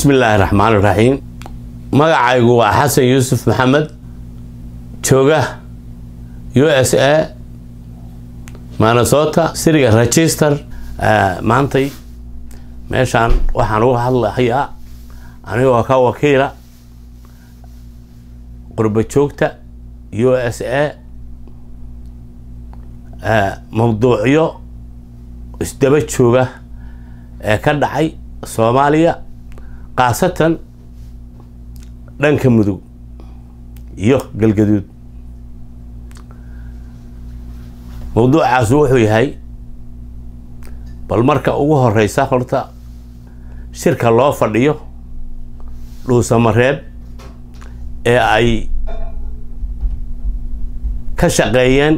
bismi illaahi raxmaan iraxiim magacaygu waa xasan yuusuf maxamed jooga u s a minnesota siriga register maantay meeshaan waxaan uga hadlahayaa anigoo ka wakiila qurba joogta u s a mawduucyo isdaba jooga ee ka dhacay soomaaliya khaasatan dhanka mudug iyo galgaduud mawduucaasu wuxuu yahay bal marka ugu horeysa horta shirka loo fadhiyo dhuusamareeb ee ay ka shaqeeyeen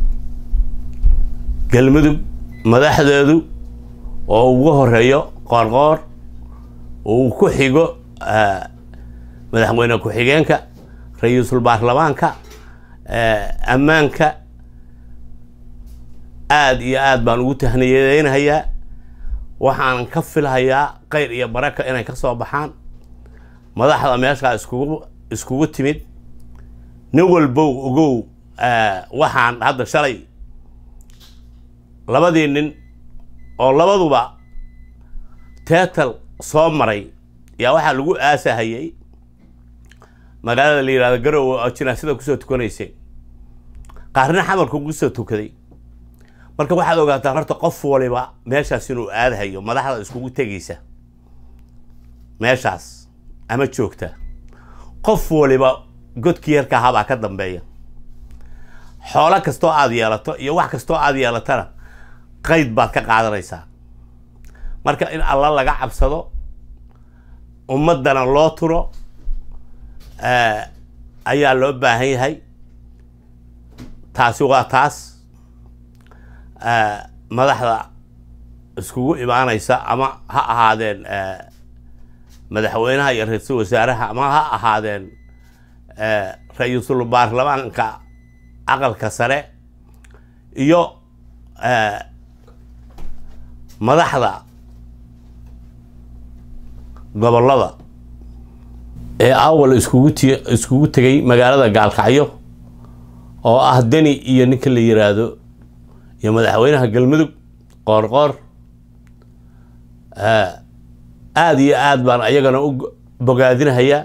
galmudug madaxdeedu oo ugu horeeyo qoorqoor uu ku xigo madaxweyne ku-xigeenka ra-iisul baarlamaanka ammaanka aada iyo aada baan ugu tahniyadeynahayaa waxaan ka filhayaa keyr iyo baraka inay ka soo baxaan madaxda meeshaa iskugu iskugu timid nin walbow ogow waxaan hadda shalay labadii nin oo labaduba teetal soo maray yaa waxaa lagu aasahayay magaalada la yihahdo garowe oo jinaasada kusoo tukanaysay qaarna xamarku kusoo tukaday marka waxaad ogaataa horta qof waliba meeshaas inuu aadahayo madaxda iskugu tegaysa meeshaas ama joogta qof waliba godkii yarka ahabaa ka dambeeya xoolo kastoo aada yeelato iyo wax kastoo aada yeelatana qayd baad ka qaadanaysaa marka in alla laga cabsado ummaddana loo turo ayaa loo baahan yahay taasi waa taas madaxda iskugu imaanaysa ama ha ahaadeen madaxweynaha iyo ra-iisul wasaaraha ama ha ahaadeen ra-iisul baarlamaanka aqalka sare iyo madaxda gobollada ee awal iskugu ti iskugu tegay magaalada gaalkacyo oo ah deni iyo ninka la yiraahdo iyo madaxweynaha galmudug qoorqoor aada iyo aada baan ayagana u bogaadinahayaa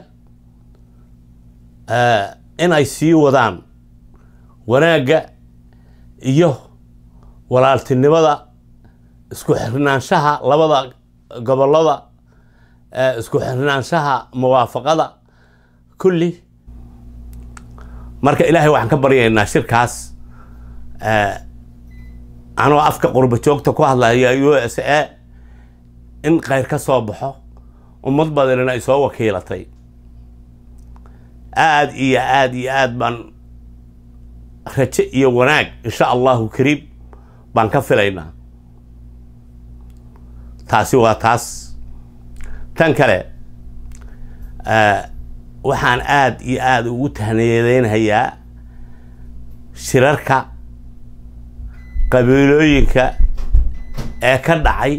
in ay sii wadaan wanaagga iyo walaaltinimada isku xirnaanshaha labada gobollada isku xirnaanshaha muwaafaqada kulli marka ilaahay waxaan ka baryaynaa shirkaas anoo afka qurba joogta ku hadlaya u s a in kheyr ka soo baxo ummad badanina ay soo wakiilatay aada iyo aada iyo aada baan raje iyo wanaag insha allahu kariim baan ka filaynaa taasi waa taas tan kale waxaan aada iyo aada ugu tahniyadeynhayaa shirarka qabiilooyinka ee ka dhacay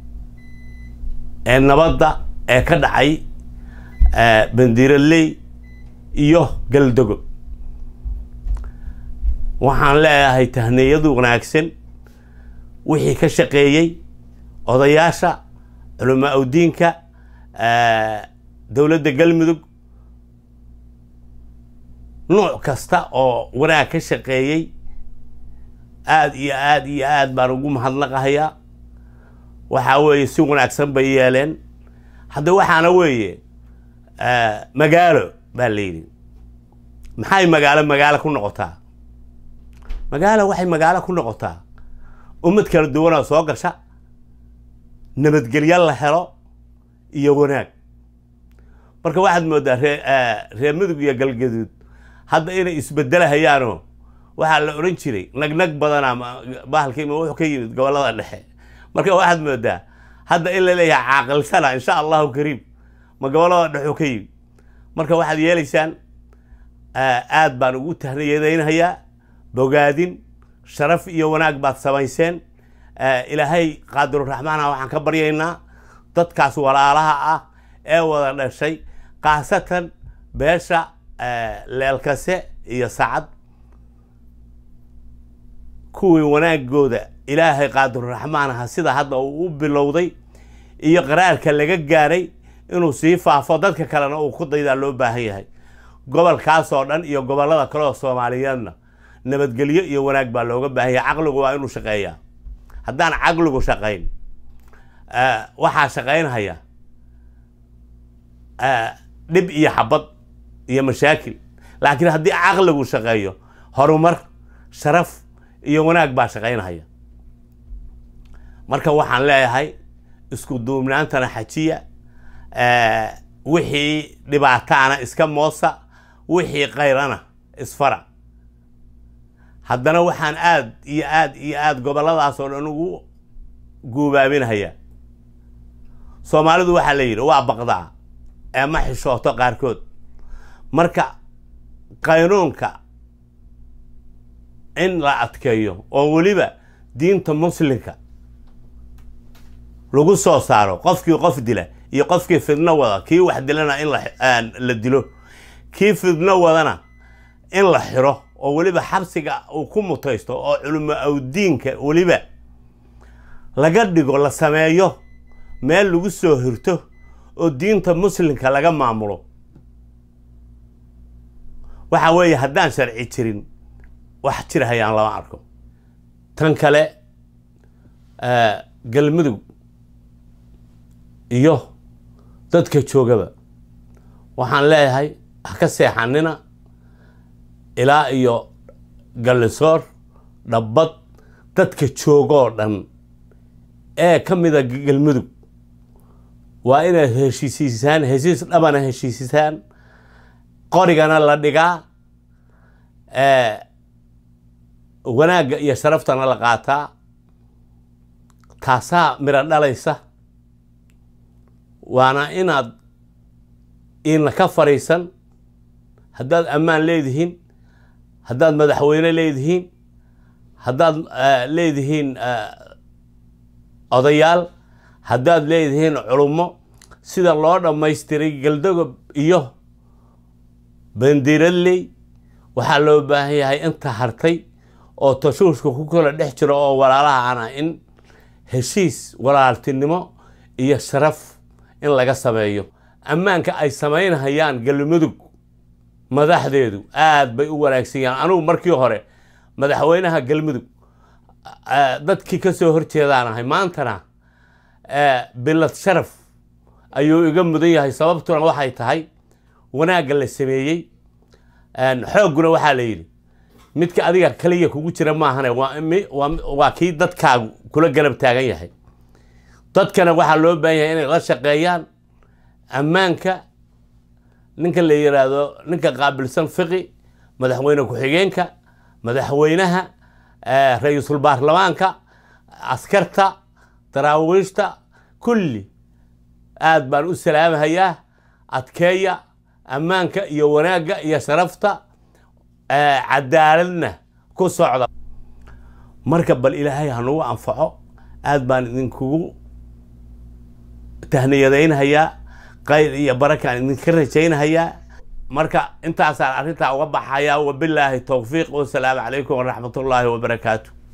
ee nabadda ee ka dhacay bandiiraley iyo galdogo waxaan leeyahay tahniyadu wanaagsan wixii ka shaqeeyey odayaasha culamaa udiinka dowladda galmudug nuuc kasta oo wanaag ka shaqeeyey aada iyo aada iyo aada baan ugu mahadnaqahayaa waxaa weeye si wanaagsan bay yeeleen hadda waxaana weeye magaalo baa la yidhi maxay magaalo magaalo ku noqotaa magaalo waxay magaalo ku noqotaa ummad kala duwanoo soo gasha nabadgelyo la helo iyo wanaag marka waxaad moodaa ree reer mudug iyo galgaduud hadda inay isbedelahayaanoo waxaa la odhan jiray nagnag badanaa bahalkiima wuxuu ka yimid gobollada dhexe marka waxaad moodaa hadda in la leeyahay caaqilsana insha allahu kariim ma gobollada dhexuu ka yimid marka waxaad yeelaysaan aad baan ugu tahniyadaynahayaa bogaadin sharaf iyo wanaag baad samayseen ilaahay qaadiruraxmaana waxaan ka baryaynaa dadkaas walaalaha ah ee wada dhashay khaasatan beesha leelkase iyo sacad kuwii wanaagooda ilaahay qaadiruraxmaan aha sida hadda uu u bilowday iyo qaraarka laga gaaray inuu sii faafo dadka kalena uu ku daydaa loo baahan yahay gobolkaasoo dhan iyo gobollada kale oo soomaaliyeedna nabadgelyo iyo wanaag baa looga baahan yahay caqligu waa inuu shaqeeyaa haddaan caqligu shaqayn waxaa shaqaynhaya dhib iyo xabad iyo mashaakil laakiin haddii caqligu shaqeeyo horumar sharaf iyo wanaag baa shaqaynhaya marka waxaan leeyahay isku duubnaantana xajiya wixii dhibaataana iska moosa wixii kayrana isfara haddana waxaan aad iyo aad iyo aad gobolladaas oo dhan ugu guubaabinhayaa soomaalidu waxaa la yidhi waa baqdaa ee ma xishooto qaarkood marka qaynuunka in la adkeeyo oo weliba diinta muslimka lagu soo saaro qofkii qof dila iyo qofkii fidno wada kii wax dilana in la dilo kii fidno wadana in la xiro oo weliba xabsiga uu ku mutaysto oo culimo awdiinka weliba laga dhigo la sameeyo meel lagu soo hirto oo diinta muslimka laga maamulo waxa weeye haddaan sharci jirin wax jirhayaan lama arko tan kale galmudug iyo dadka joogaba waxaan leeyahay ha ka seexanina ilaa iyo gallisoor dhabbad dadka joogoo dhan ee ka mida galmudug waa inaad heshiisiisaan heshiis dhabana heshiisisaan qorigana la dhigaa wanaagga iyo sharaftana la qaataa taasaa miro dhalaysa waana inaad iina ka fariisan haddaad ammaan leedihiin haddaad madaxweyne leedihiin haddaad leedihiin odayaal haddaad leedihiin culummo sida loo dhammaystiray galdogob iyo bandiradley waxaa loo baahan yahay inta hartay oo tashuushka ku kala dhex jiro oo walaalaha ana in heshiis walaaltinimo iyo sharaf in laga sameeyo ammaanka ay samaynhayaan galmudug madaxdeedu aad bay u wanaagsan yahaan anigu markii hore madaxweynaha galmudug dadkii ka soo horjeedaan ahay maantana bilad sharaf ayuu iga mudan yahay sababtuna waxay tahay wanaagga la sameeyey xoogguna waxaa la yidhi midka adiga kaliya kugu jira maahane waa kii dadkaagu kula garab taagan yahay dadkana waxaa loo baahan yahay inay la shaqeeyaan ammaanka ninka la yiraahdo ninka qaabilsan fiqi madaxweyne ku-xigeenka madaxweynaha ra-iisul baarlamaanka askarta daraawiishta kulli aad baan u salaamahayaa adkeeya ammaanka iyo wanaagga iyo sharafta cadaaladna ku socda marka bal ilaahay hanugu anfaco aad baan idinkugu tahniyadaynhayaa qayr iyo barakaan idinka rajaynhayaa marka intaasaan arrintaa uga baxayaa wabilaahi towfiiq wasalaamu calaykum waraxmat ullaahi wabarakaatu